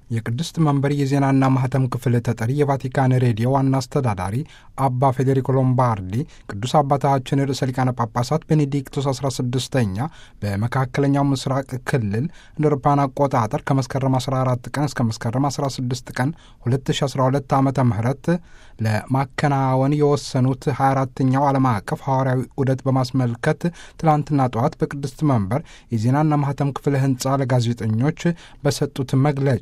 የቅድስት መንበር የዜናና ማህተም ክፍል ተጠሪ የቫቲካን ሬዲዮ ዋና አስተዳዳሪ አባ ፌዴሪኮ ሎምባርዲ ቅዱስ አባታችን ርዕሰ ሊቃነ ጳጳሳት ቤኔዲክቶስ 16ኛ በመካከለኛው ምስራቅ ክልል እንደ አውሮፓውያን አቆጣጠር ከመስከረም 14 ቀን እስከ መስከረም 16 ቀን 2012 ዓ ም ለማከናወን የወሰኑት 24ኛው ዓለም አቀፍ ሐዋርያዊ ዑደት በማስመልከት ትላንትና ጠዋት በቅድስት መንበር የዜናና ማህተም ክፍል ህንፃ ለጋዜጠኞች በሰጡት መግለጫ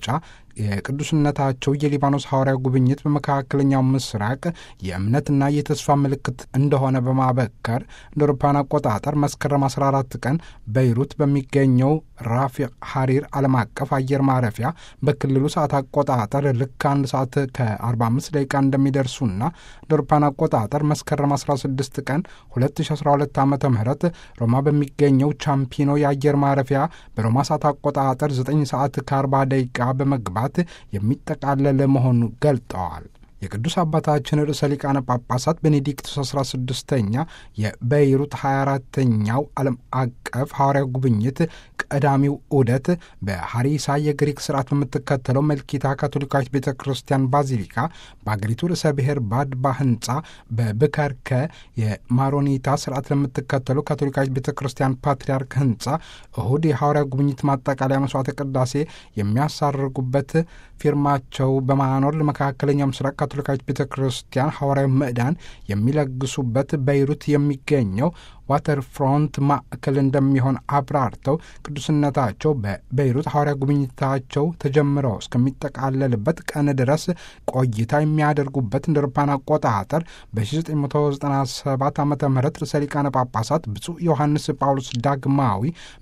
የቅዱስነታቸው የሊባኖስ ሐዋርያዊ ጉብኝት በመካከለኛው ምስራቅ የእምነትና የተስፋ ምልክት እንደሆነ በማበከር እንደ አውሮፓውያን አቆጣጠር መስከረም 14 ቀን በይሩት በሚገኘው ራፊቅ ሐሪር ዓለም አቀፍ አየር ማረፊያ በክልሉ ሰዓት አቆጣጠር ልክ አንድ ሰዓት ከ45 ደቂቃ እንደሚደርሱና እንደ አውሮፓውያን አቆጣጠር መስከረም 16 ቀን 2012 ዓ ም ሮማ በሚገኘው ቻምፒኖ የአየር ማረፊያ በሮማ ሰዓት አቆጣጠር 9 ሰዓት ከ40 ደቂቃ በመግባት የሚጠቃለል መሆኑ ገልጠዋል። የቅዱስ አባታችን ርዕሰ ሊቃነ ጳጳሳት ቤኔዲክቶስ 16ኛ የቤይሩት 24ተኛው ዓለም አቀፍ ሐዋርያዊ ጉብኝት ቀዳሚው ዑደት በሐሪሳ የግሪክ ስርዓት በምትከተለው መልኪታ ካቶሊካዊት ቤተ ክርስቲያን ባዚሊካ በአገሪቱ ርዕሰ ብሔር ባድባ ህንፃ በብከርከ የማሮኒታ ስርዓት ለምትከተለው ካቶሊካዊት ቤተ ክርስቲያን ፓትርያርክ ህንፃ እሁድ የሐዋርያዊ ጉብኝት ማጠቃለያ መስዋዕተ ቅዳሴ የሚያሳርጉበት ፊርማቸው በማኖር ለመካከለኛው ምስራቅ ካቶሊካዊት ቤተ ክርስቲያን ሐዋርያዊ ምዕዳን የሚለግሱበት በይሩት የሚገኘው ዋተር ፍሮንት ማዕከል እንደሚሆን አብራርተው ቅዱስነታቸው በቤይሩት ሐዋርያ ጉብኝታቸው ተጀምረው እስከሚጠቃለልበት ቀን ድረስ ቆይታ የሚያደርጉበት እንደ አውሮፓውያን አቆጣጠር በ1997 ዓ ም ርዕሰ ሊቃነ ጳጳሳት ብፁዕ ዮሐንስ ጳውሎስ ዳግማዊ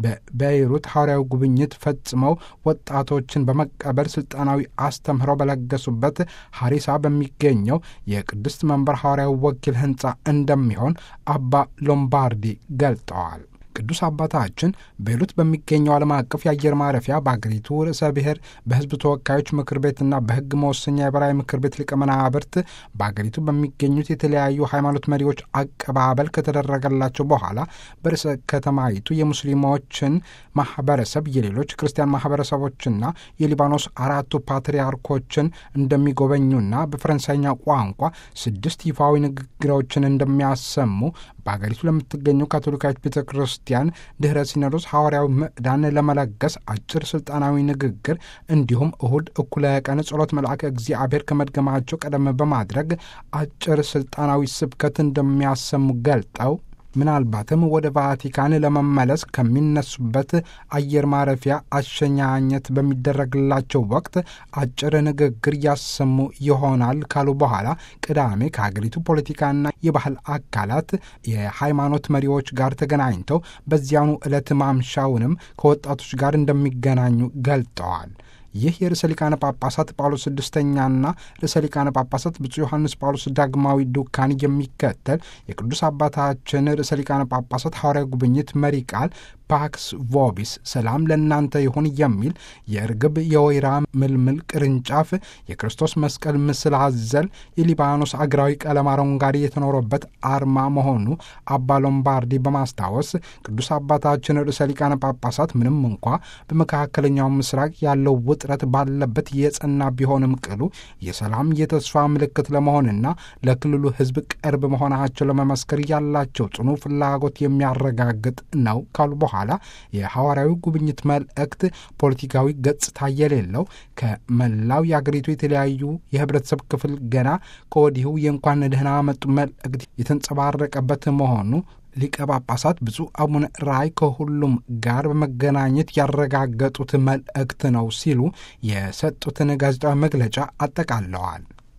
በቤይሩት ሐዋርያዊ ጉብኝት ፈጽመው ወጣቶችን በመቀበል ስልጣናዊ አስተምህረው በለገሱበት ሐሪሳ በሚገኘው የቅድስት መንበር ሐዋርያዊ ወኪል ህንፃ እንደሚሆን አባ ሎምባርዲ ገልጠዋል። ቅዱስ አባታችን ቤይሩት በሚገኘው ዓለም አቀፍ የአየር ማረፊያ በአገሪቱ ርዕሰ ብሔር በሕዝብ ተወካዮች ምክር ቤትና በሕግ መወሰኛ የበላይ ምክር ቤት ሊቀመናብርት በአገሪቱ በሚገኙት የተለያዩ ሃይማኖት መሪዎች አቀባበል ከተደረገላቸው በኋላ በርዕሰ ከተማይቱ የሙስሊሞችን ማህበረሰብ፣ የሌሎች ክርስቲያን ማህበረሰቦችና የሊባኖስ አራቱ ፓትርያርኮችን እንደሚጎበኙና በፈረንሳይኛ ቋንቋ ስድስት ይፋዊ ንግግሮችን እንደሚያሰሙ በአገሪቱ ለምትገኘው ካቶሊካዊት ቤተ ክርስቲያን ድኅረ ሲኖዶስ ሐዋርያዊ ምዕዳን ለመለገስ አጭር ስልጣናዊ ንግግር እንዲሁም እሁድ እኩለ ቀን ጸሎት መልአከ እግዚአብሔር ከመድገማቸው ቀደም በማድረግ አጭር ስልጣናዊ ስብከት እንደሚያሰሙ ገልጠው ምናልባትም ወደ ቫቲካን ለመመለስ ከሚነሱበት አየር ማረፊያ አሸኛኘት በሚደረግላቸው ወቅት አጭር ንግግር ያሰሙ ይሆናል ካሉ በኋላ ቅዳሜ ከሀገሪቱ ፖለቲካና የባህል አካላት የሃይማኖት መሪዎች ጋር ተገናኝተው በዚያኑ ዕለት ማምሻውንም ከወጣቶች ጋር እንደሚገናኙ ገልጠዋል። ይህ የርዕሰ ሊቃነ ጳጳሳት ጳውሎስ ስድስተኛና ርዕሰ ሊቃነ ጳጳሳት ብፁዕ ዮሐንስ ጳውሎስ ዳግማዊ ዱካን የሚከተል የቅዱስ አባታችን ርዕሰ ሊቃነ ጳጳሳት ሐዋርያዊ ጉብኝት መሪ ቃል ፓክስ ቮቢስ ሰላም ለእናንተ ይሁን የሚል የእርግብ የወይራ ምልምል ቅርንጫፍ የክርስቶስ መስቀል ምስል አዘል የሊባኖስ አገራዊ ቀለም አረንጓዴ የተኖረበት አርማ መሆኑ አባ ሎምባርዲ በማስታወስ ቅዱስ አባታችን ርዕሰ ሊቃነ ጳጳሳት ምንም እንኳ በመካከለኛው ምስራቅ ያለው ውጥረት ባለበት የጸና ቢሆንም ቅሉ የሰላም የተስፋ ምልክት ለመሆንና ለክልሉ ሕዝብ ቅርብ መሆናቸው ለመመስከር ያላቸው ጽኑ ፍላጎት የሚያረጋግጥ ነው ካሉ በኋላ የሐዋርያዊ ጉብኝት መልእክት ፖለቲካዊ ገጽታ የሌለው ከመላው የአገሪቱ የተለያዩ የህብረተሰብ ክፍል ገና ከወዲሁ የእንኳን ደህና መጡ መልእክት የተንጸባረቀበት መሆኑ ሊቀ ጳጳሳት ብፁዕ አቡነ ራይ ከሁሉም ጋር በመገናኘት ያረጋገጡት መልእክት ነው ሲሉ የሰጡትን ጋዜጣዊ መግለጫ አጠቃለዋል።